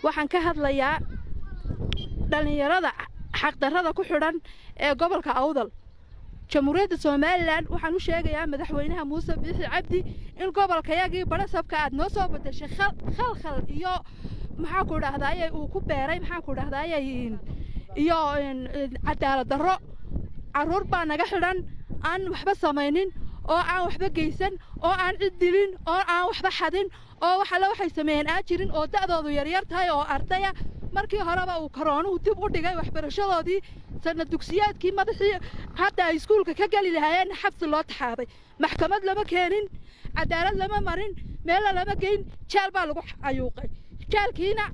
waxaan ka hadlayaa dhallinyarada xaqdarrada ku xidhan ee gobolka awdal jamhuuriyadda somalilan waxaan u sheegayaa madaxweynaha muuse biixi cabdi in gobolkayagii badhasabka aad noo soo bedeshay khalkhal iyo maxaan ku dhahdaayey uu ku beeray maxaan ku dhahdaayey iyo cadaalad darro carruur baa naga xidhan aan waxba samaynin oo aan waxba geysan oo aan cid dilin oo aan waxba xadin oo waxale waxay sameeyeen aan jirin oo da'doodu yaryar tahay oo ardaya markii horeba uu karoonuhu dib u dhigay waxbarashadoodii sanad dugsiyaadkii madaxii hadda ay iskuulka ka geli lahaayeen xabsi loo taxaabay maxkamad lama keenin cadaalad lama marin meella lama geyn jeel baa lagu cayuuqay jaalkiina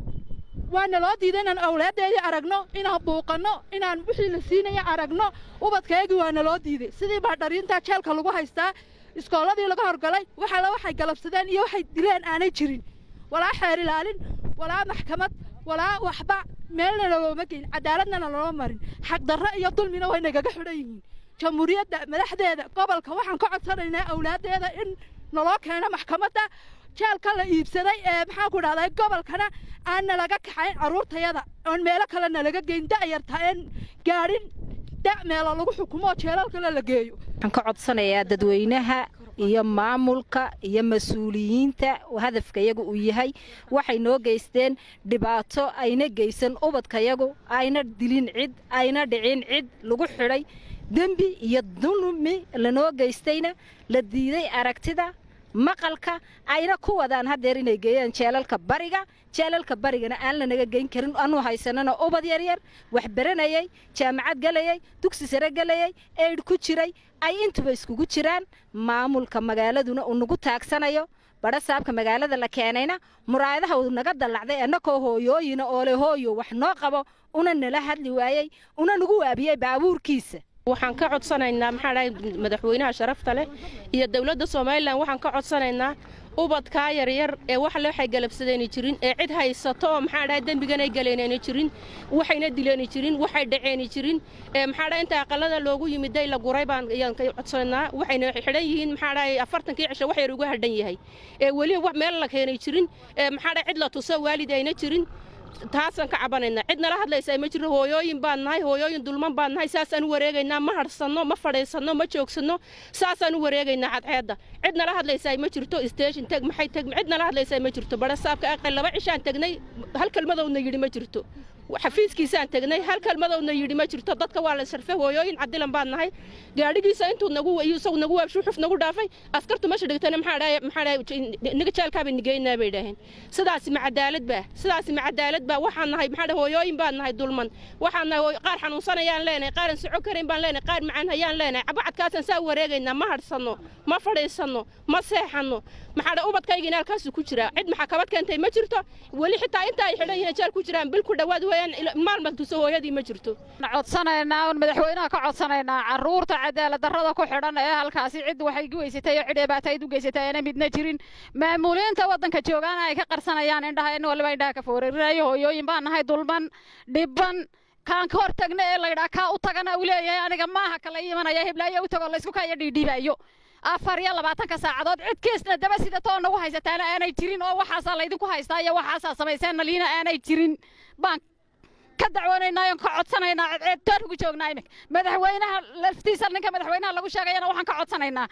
waana loo diiday inaan awlaaddeedii aragno inaan buuqanno inaan wixii la siinaya aragno ubadkaygii waana loo diiday sidii baa dhariintaa jeelka lagu haystaa iskoolladii laga horgalay waxala waxay galabsadeen iyo waxay dileen aanay jirin walaa xeer ilaalin walaa maxkamad walaa waxba meelna lalooma geyn cadaaladnana loo marin xaqdarro iyo dulmina way nagaga xidhan yihiin jamhuuriyadda madaxdeeda gobolka waxaan ka codsanaynaa awlaaddeeda in naloo keeno maxkamadda jeelka la iibsaday ee maxaan ku dhahday gobolkana aan nalaga kaxayn carruurtayada oon meelo kale nalaga geyn da'yarta een gaadhin da' meelo lagu xukumo oo jeelal kale la geeyo waxaan ka codsanayaa dadweynaha iyo maamulka iyo mas-uuliyiinta hadafkayagu uu yahay waxay noo geysteen dhibaato ayna geysan ubadkayagu ayna dilin cid ayna dhicin cid lagu xidhay dembi iyo dulmi lanoo geystayna la diiday aragtida maqalka ayna ku wadaan haddeer inay geeyaan jeelalka bariga jeelalka barigana aan lanaga geyn karin anu haysanana ubad yaryar wax baranayay jaamacad gelayay dugsi sare gelayay eydh ku jiray ay intuba iskugu jiraan maamulka magaaladuna uu nagu taagsanayo badhasaabka magaalada la keenayna muraayadaha uu naga dallacday annakoo hooyooyina oole hooyo wax noo qabo una nala hadli waayey una nagu waabiyey baabuurkiisa waxaan ka codsanaynaa maxaa dhahay madaxweynaha sharafta leh iyo dowladda somalilan waxaan ka codsanaynaa ubadkaa yaryar ee waxle waxay galabsadayna jirin ee cid haysato oo maxaa dhahay dembiganay galeynayna jirin waxayna dileeni jirin waxay dhaceeni jirin ee maxaa dhahay inta aqalada loogu yimiday la guray baan ayaan ka codsanaynaa waxayna xidhan yihiin maxaa dhahay afartankii cisho wax yar uga hadhan yahay ee weli wax meel la keenay jirin ee maxaa dhahay cid la tuso waalid ayna jirin taasaan ka cabanaynaa cid nala hadlaysaa ma jiro hooyooyin baan nahay hooyooyin dulman baan nahay saasaan u wareegaynaa ma hadhsanno ma fadhiisanno ma joogsanno saasaan u wareegaynaa cadceedda cid nala hadlaysaa ma jirto station teg maxay teg cid nala hadlaysaa ma jirto badhasaabka aqal laba cishaan tegnay hal kelmadowna yidhi ma jirto xafiiskiisaan tegnay hal kelmadowna yidhi ma jirto dadka waa la sharfay hooyooyin cadilan baan nahay gaadhigiisa intuu nagu isagu nagu waabshu xuf nagu dhaafay askartu meesha dhigtana maxaa dhahay maxaa dhahay niga jaalkaaba nigeynaa bay dhaheen sidaasi ma cadaalad baa sidaasi ma cadaalad baa waxaan nahay maxaa dhahay hooyooyin baan nahay dulman waxaan nahay qaar xanuunsanayaan leenahay qaaran soco karayn baan leenahay qaar macaan hayaan leenahay cabacadkaasaan saa u wareegaynaa ma hadhsanno ma fadhiisanno ma seexanno maxaa dhahay ubadkaygiina halkaasu ku jiraa cid maxaa kabad keentay ma jirto weli xitaa inta ay xidhan yihiin jeel ku jiraan bil ku dhowaad weeyaan maalma tuso hooyadii ma jirto codsanaynaa un madaxweynaha ka codsanaynaa carruurta cadaalad darrada ku xidhan ee halkaasi cid waxay u geysatay oo cid dhibaatayd u geysatay aana midna jirin maamuuliinta waddanka joogaana ay ka qarsanayaan indhaha in waliba indhaha ka foorarinayo hooyooyin baan nahay dulman dhibban kaan ka hor tagna ee laydhaa kaa u tagana uu leeyahay aniga maaha kala imanaya hiblaayo u tago laysku kaya dhiidhiibayo afar iyo labaatanka saacadood cid kiisna daba sidatoo nagu haysataana aanay jirin oo waxaasaa laydinku haystaa iyo waxaasaa samayseen naliina aanay jirin baan ka dacwoonaynaa oon ka codsanaynaa ceedtaan ugu joognaa iminka madaxweynaha laftiisa ninka madaxweynaha lagu sheegayana waxaan ka codsanaynaa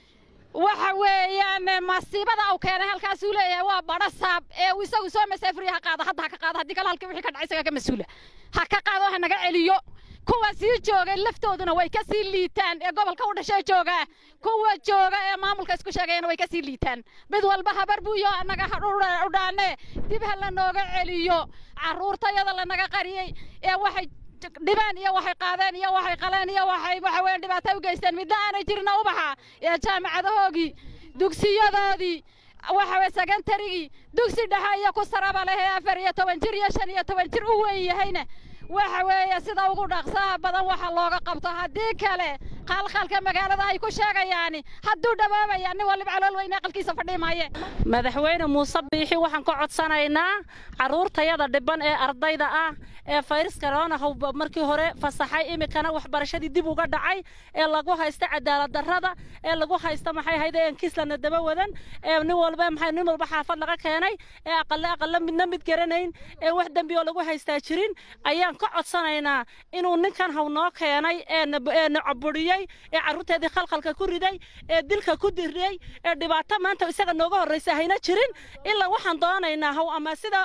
waxa weeyaan masiibada uu keenay halkaasuu leeyahay waa badho saab ee uu isagu soo masaafuriya ha qaado hadda ha ka qaado haddii kale halkii wixii ka dhacay isaga ka mas-uula ha ka qaado ha naga celiyo kuwa sii joogay laftooduna way ka sii liitaan ee gobolka u dhashay joogaa kuwa jooga ee maamulka isku sheegayana way ka sii liitaan mid walba habar buuyo annaga u dhaane dib ha la nooga celiyo carruurtayada lanaga qariyey ee waxay dhibeen iyo waxay qaadeen iyo waxay qaleen iyo waxay waxa weeyaan dhibaato u geysteen midna aanay jirin ubaxa ee jaamacadahoogii dugsiyadoodii waxa weye secondarygii dugsi dhexe iyo ku saraba leh ee afar iyo toban jir iyo shan iyo toban jir u weyn yahayna waxa weeye sida ugu dhaqsaha badan waxa looga qabto haddii kale qalqalka magaalada ay ku sheegayaan hadduu dhawaabaya nin waliba calool weyne aqalkiisa fadhii maaye madaxweyne muuse biixi waxaan ka codsanaynaa carruurtayada dhiban ee ardayda ah ee fayris corona how markii hore fasaxay iminkana waxbarashadii dib uga dhacay ee lagu haysta cadaalad darrada ee lagu haysta maxay ahayd ee kislana daba wadan ee nin walba maxay nin walba xaafad laga keenay ee aqalle aqalle midna mid garanayn ee wax dembi oo lagu haystaa jirin ayaan ka codsanaynaa inuu ninkan haw noo keenay ee na caburiyey ee carruurteedii khalkhalka ku riday ee dilka ku diriyey ee dhibaato maanta isaga nooga horraysa hayna jirin ilaa waxaan doonaynaa haw ama sida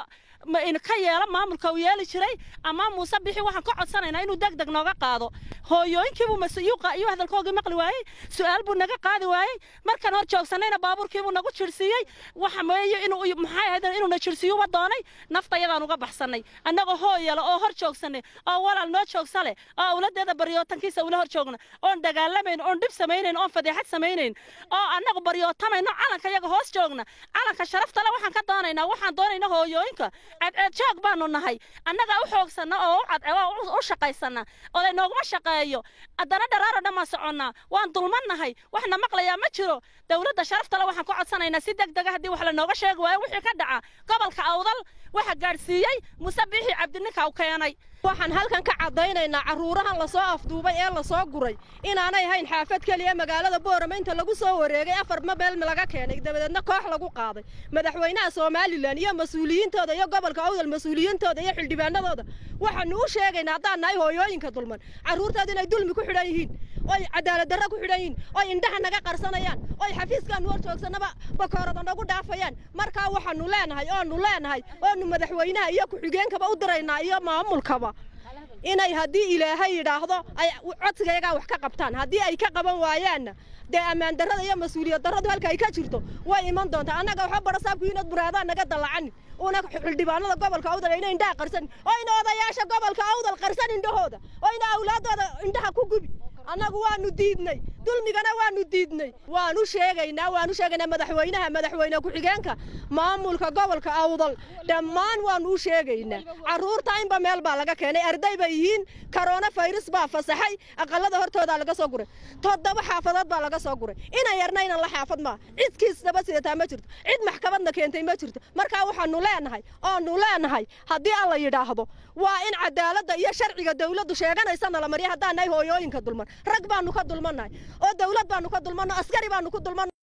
ka yeela maamulka uu yeeli jiray ama muuse bixi waxaan ka codsanaynaa inuu deg deg nooga qaado hooyooyinkiibuu masiyuuqa iyo hadalkoogii maqli waayey su'aal buu naga qaadi waayey markaan hor joogsanayna baabuurkiibuu nagu jirsiiyey waxa meeye inuu maxay ahayd inuuna jirsiyuba doonay naftayadaan uga baxsannay annagoo hooyala oo hor joogsanay oo walaal noo joogsa leh oo awladeeda baryootankiisa ula hor joogna oon dagaalamayn oon dhib samaynayn oon fadeexad samaynayn oo annagu baryootamayno calanka yaga hoos joogna calanka sharafta le waxaan ka doonaynaa waxaan doonayna hooyooyinka cadceed joog baanu nahay annagaa u xoogsanna oo u cadceed u shaqaysanna oday nooguma shaqeeyo haddana dharaaro dhammaan soconnaa waan dulmannahay waxna maqlayaa ma jiro dowladda sharaftale waxaan ku codsanaynaa si deg dega haddii wax lanooga sheegi waayo wixii ka dhaca gobolka awdal waxa gaadhsiiyey muse biixi cabdininka u keenay waxaan halkan ka caddaynaynaa carruurahan lasoo afduubay ee lasoo guray inaanay hayn xaafad keliya magaalada boorama inta lagu soo wareegay afar mabeel laga keenay dabadeedna koox lagu qaaday madaxweynaha somalilan iyo mas-uuliyiintooda iyo gobolka awdal mas-uuliyiintooda iyo xildhibaanadooda waxaanu u sheegaynaa haddaan nahay hooyooyinka dulman carruurtooda inay dulmi ku xidhan yihiin oy cadaalad darro ku xidhan yihiin oy indhaha naga qarsanayaan oy xafiiskaanu hor joogsannaba bakoorada nagu dhaafayaan markaa waxaanu leenahay oonu leenahay oonu madaxweynaha iyo ku-xigeenkaba u diraynaa iyo maamulkaba inay haddii ilaahay yidhaahdo ay codsigayagaa wax ka qabtaan haddii ay ka qaban waayaanna dee ammaan darrada iyo mas-uuliyad darradu halka ay ka jirto way iman doontaa annaga waxba barasaabku inaad buraadaan naga dallacanin una xildhibaanada gobolka awdal ayna indhaha qarsanin oo ina odayaasha gobolka awdal qarsan indhahooda oo ina awlaaddooda indhaha ku gubi annagu waanu diidnay dulmigana waanu diidnay waanu sheegaynaa waanu sheegaynaa madaxweynaha madaxweyne ku-xigeenka maamulka gobolka awdal dhammaan waanu u sheegaynaa carruurta inba meel baa laga keenay arday bay yihiin karoona fayrus baa fasaxay aqalada hortoodaa laga soo guray toddoba xaafadood baa laga soo guray ina yarnaynan la xaafad maa cid kiisnaba sidataa ma jirto cid maxkamadna keentay ma jirto markaa waxaanu leenahay oonu leenahay haddii alla yidhaahdo waa in cadaaladda iyo sharciga dawladdu sheeganaysana la mariya haddaan nahay hooyooyinka dulman rag baanu ka dulmannahay oo dawlad baanu ka dulmanno askari baanu ku dulmanno